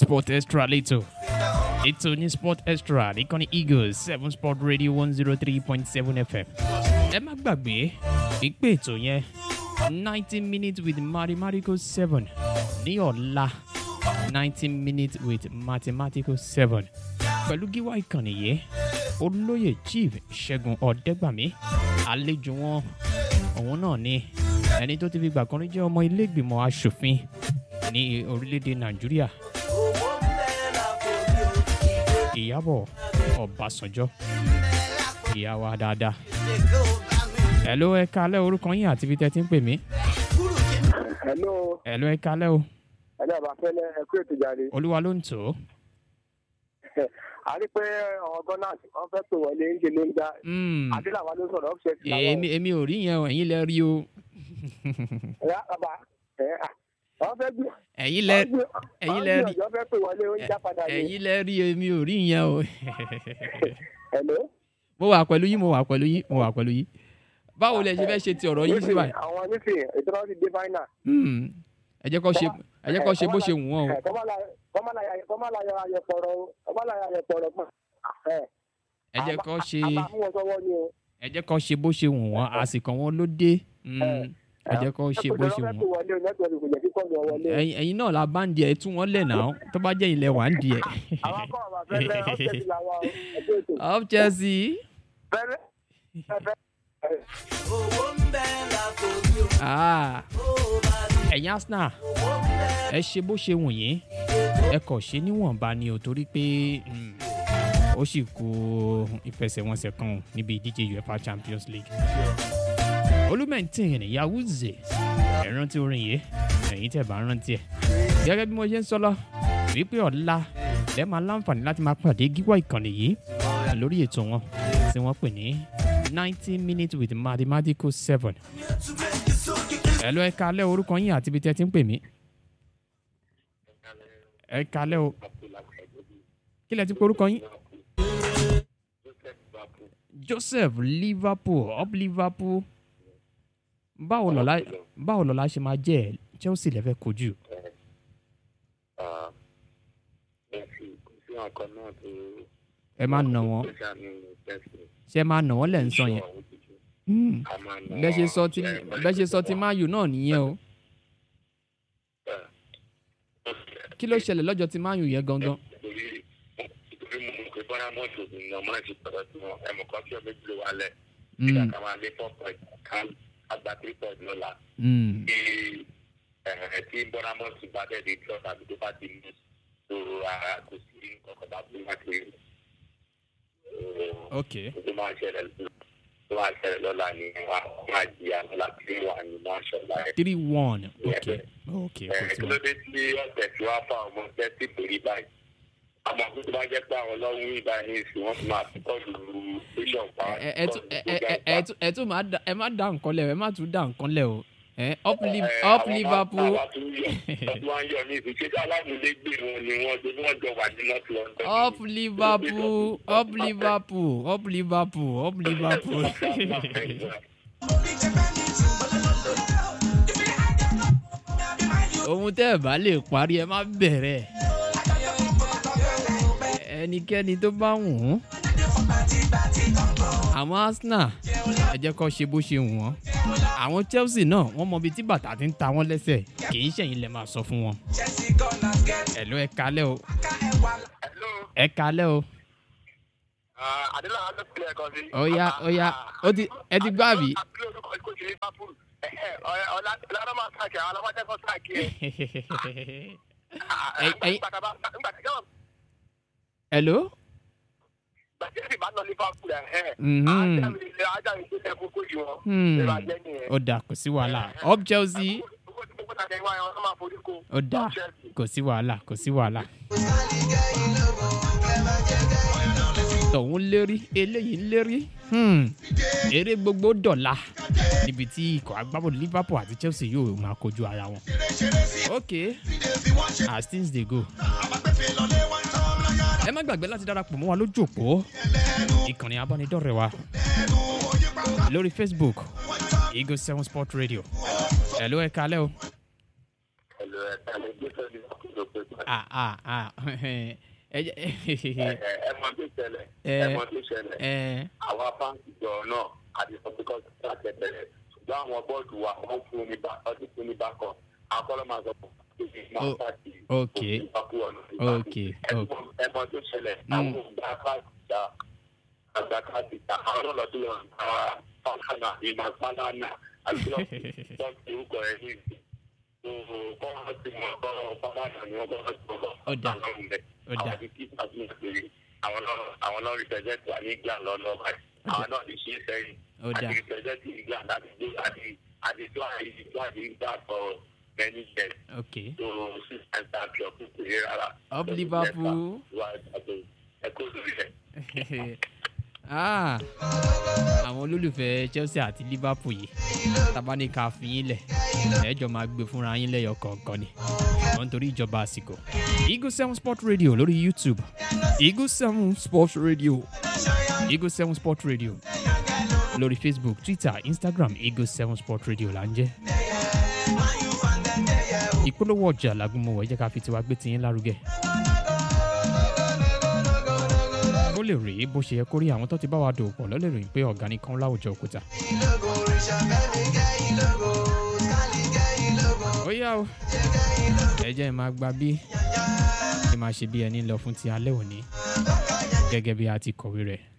sport extra létò ètò ní sport extra nìkan ní eagles seven sport radio one zero three point seven fm ẹ má gbàgbé ìpè ètò yẹn ninety minutes with mathematical seven ní ọ̀la ninety minutes with mathematical seven pẹ̀lú gíwá ìkànnì yìí olóyè chief ṣẹ́gun ọ̀dẹ́gbàmí àlejò wọn òun náà ni ẹni tó ti fi gbà kan rí jẹ́ ọmọ ilé ìgbìmọ̀ asòfin ní orílẹ̀-èdè nàìjíríà ìyàbọ̀ ọ̀básànjọ́ ìyá wa dáadáa ẹ̀ ló ẹ kalẹ́ orúkọ yín àti ibi tẹ́ ti ń pè mí hello ẹ̀ ló ẹ kalẹ́ o ẹni àbáfẹ́lẹ́ ẹkú ètò ìjàre olúwa ló ń tò ó a rí pé àwọn gọ́nàtì wọ́n fẹ́ pè wọlé ń ṣe ló ń dá Mm, adéláwa ló sọ̀rọ̀ ọ́fíṣẹ́ ti èmi èmi ò rí yẹn o ẹ̀yin lẹ rí o ẹ̀yà bàbá ẹ̀ à wọ́n fẹ́ gbé ẹ̀yin lẹ ẹ̀yin lẹ rí wọ́n fẹ́ pè wọlé ó ń já padà ní ẹ̀yin lẹ rí èmi ò rí yẹn o hello. mo wà pẹ̀lú yín mo wà pẹ̀lú yín mo wà pẹ̀lú yín báwo lẹ ṣe fẹ́ ṣe ti ọ̀rọ̀ yín sí báyìí àwọn nísìnyí ètò náà ti dé fáínà. Hmm, ẹ jẹ́ kó ṣe ẹ jẹ́ kó ṣe bó ṣe wù wọ́n o kọ́mọ́láyà ayẹ̀pọ̀rọ̀ kọ́mọ́láyà ayẹ̀pọ̀rọ̀ pọ̀ ẹ jẹ́ kó ṣe àbámú wọn sọ́wọ́ ni o. ẹ jẹ́ kó ṣe bó ṣe wù wọ́n àsìkò wọn ló dé Hmm, ẹ jẹ́ kó ṣe bó ṣe wù wọ́n wọlé o nẹ́tíwọ̀kì kò jẹ́ kíkọ́ lọ wọlé. ẹ̀yin ẹ̀yin náà la bá ń di ẹ̀ tú wọn lẹ̀ náà tó bá jẹ́ ilẹ̀ wà ń di ẹ̀. àwọn akọ́ àwọn afẹ́fẹ́ ọ̀sẹ̀ ti làwọn ẹgbẹ́ ètò. up chelsea fẹ́rẹ́ fẹ́fẹ́. ah, ẹ̀yin arsenal ẹ ṣe bó ṣe wù yín ẹ kọ̀ ṣe níwọ̀nba ni ò torí pé hmm, ó sì kú ìfẹsẹ̀wọnsẹ̀ kan níbi ìdíje uefa champions league olùmẹ̀ntìn yahuze ẹ̀ rántí orin yìí ẹ̀yin tẹ̀ bá rántí ẹ̀ gẹ́gẹ́ bí mo ṣe ń sọ lọ wípé ọ̀la ẹ máa láǹfààní láti máa pàdé gíwá ìkànnì yìí lórí ètò wọn tí wọ́n pè ní ninety minutes with mathematical seven ẹ lọ ẹ kalẹ́ orúkọ yín àti ibi tí ẹ ti ń pè mí ẹ kalẹ́ o kí lẹ ti pe orúkọ yín joseph liverpool up liverpool báwo lọ́la báwo lọ́la ṣe máa jẹ́ ẹ̀ chelsea lẹ́fẹ̀ẹ́ kojú ẹ máa nà wọ́n ṣe máa nà wọ́n lẹ̀ ń sọ yẹn Hmm, bẹ́ẹ̀ ṣe sọ ti bẹ́ẹ̀ ṣe sọ ti mayu náà nìyẹn o kí ló ṣẹlẹ̀ lọ́jọ́ ti mayu yẹn gangan torí mo mọ̀ pé bọ́lá mọ́tò ni ọmọ náà ti sọ̀rọ̀ sí wọn ẹ̀mọ̀ kan tí ọmọ ìgbìlẹ̀ wà lẹ̀ nígbà Hmm, kan máa lé four point kan àgbà three point lọ́la hmm, bí ẹ̀ tí bọ́lá mọ́tò bá dẹ̀ dé tí ọ̀tà tó bá ti mú tó ara kò sí kọ̀kọ̀ bá fún wa ti rí ok tó máa ṣẹlẹ̀ tó máa ṣẹlẹ̀ lọ́la ni wọ́n á máa jìyà lọ́la tí wọ́n á ní máa ṣọ̀la ẹ̀. three one ok ok kò ẹ̀ sí kí ló wọn. dé tí ọ̀sẹ̀ tí wọ́n á fa ọmọ tẹ́tí pèrí báyìí àmọ́ kó tó bá jẹ́ pé àwọn ọlọ́run ìbá ní ìsìn wọ́n ti máa fi kọ́ọ̀lù bíṣọ̀ pa ẹ ẹ tún ẹ ẹ ẹ ẹ tún ẹ tún máa da ẹ má da nǹkan lẹ o ẹ má tún da nǹkan lẹ o ẹ up Liv- up liverpool ọdún wa ń yọ ní ìsìn ṣé alámúlégbè wọn ni wọ́n ṣe wọ́n jọ wà ní north london. up liverpool up liverpool up liverpool up liverpool. ohun tẹ́ ẹ̀ bá lè parí ẹ má bẹ̀rẹ̀ ẹnikẹ́ni tó bá wù ú àwọn arsenal ẹ jẹ́ kó ṣe bó ṣe wù wọ́n àwọn chelsea náà wọ́n mọ ibi tí bàtà ti ń ta wọ́n lẹ́sẹ̀ kì í ṣẹ̀yìn lẹ́ máa sọ fún wọn. ẹ̀lú ẹ kalẹ́ o hello ẹ kalẹ́ o adéláwà ló fi ẹ̀kọ́ sí. ó yá ó yá ó ti ẹ ti gbọ́ àbí. àbí orúkọ ìkó sí liverpool ọ̀làdọ́ máa sáàkì àwọn ọlọ́mọdékọ́ sáàkì ẹ̀. Ẹ- ẹ̀yin- nígbà tí jọ́wọ́ hello. gbàtí ẹ̀sìn bá lọ liverpool ẹ̀ ẹ̀ Mhm. ajá mi tó tẹ kókó yìí wọn. Hmm. ìrọ̀ ajẹ́ nìyẹn. ó dà kò sí wàhálà up chelsea owó tí gbogbo tàbí wáyé wọn máa forí ko. ó dà kò sí wàhálà kò sí wàhálà. tọ̀hún lérí eléyìí ń lérí Hmm. eré gbogbo dọ̀la níbi tí ikọ̀ agbábọ̀dù liverpool àti chelsea yóò máa kojú ara wọn. ok as things dey go. ẹ má gbàgbé láti darapọ̀ mọ́ wa lójú òpó ìkànnì abánidọ́rẹ̀ wa lórí facebook eagle seven sport radio ẹ̀ ló ẹ̀ kalẹ́ o. ẹ̀lò ẹ̀ka ló gbé sọ́dún. kí ló pé pàdé. ah ah ah ẹ jẹ́ ẹ mọ tó ṣẹlẹ̀ Ẹ. ẹ mọ tó ṣẹlẹ̀ ẹ àwa báńkì jọ náà àti sọpẹ́kọ̀ láti ẹ̀bẹ̀rẹ̀ ṣùgbọ́n àwọn bọ́ọ̀dù wa wọ́n fún ní bá ọdún fún ní bá kan akọ́lọ́ máa sọ fún mi máa O- pàtì ok. Ok, ok. ẹ mọ tó ṣẹlẹ̀ Mm. àwọn ògbà káàdìjà àgbà káàdìjà àwọn ọlọ́dún lọ àwọn fáńkánà ìmọ̀ fáńkánà àti lọ́ọ̀tì orúkọ ẹ̀ ní ìsìn kọ́ ọ́ ti mọ̀ kọ́ fáńkánà ni wọ́n kọ́ ọ́ ti mọ̀ Ó dà. Ó dà. àwọn ti kí ìpàdé ìpèrè àwọn náà àwọn náà rí pẹ̀lẹ́ tí wà ní ìgbà lọ́nà báyìí àwọn náà ti ṣe é sẹ́yìn Ó dà. àti pẹ̀lẹ́ tí ìgbà láti dé àti àti tó àyè tó àyè ìgbà for many years ok tó six times that club kò péré rárá. Up Liverpool. wà á ẹ kó lórí ẹ. ah àwọn olólùfẹ́ chelsea àti liverpool yìí tabaníkà fi yín lẹ̀ ẹ̀ẹ́jọ́ máa gbé fúnra yín lẹ́yọ kọ̀ọ̀kan ni wọ́n ń torí ìjọba àsìkò. eagle seven sport radio lórí youtube eagle seven sport radio eagle seven sport radio lórí facebook twitter instagram eagle seven sport radio là ń jẹ́. ìpolówó ọjà làgùnmọ̀wọ̀ ẹ jẹ́ ká fi tiwa gbé tiyín lárugẹ. kó lè rèé bó ṣe yẹ kó rí àwọn tó ti bá wa dòwò pọ̀ lọ́lẹ̀ ròyìn pé ọ̀gá nìkan láwùjọ òkúta. ó yá o ẹ jẹ́ ẹ máa gba bí ẹ máa ṣe bí ẹni lọ fún ti alẹ́ òní gẹ́gẹ́ bí a ti kọ̀wé rẹ̀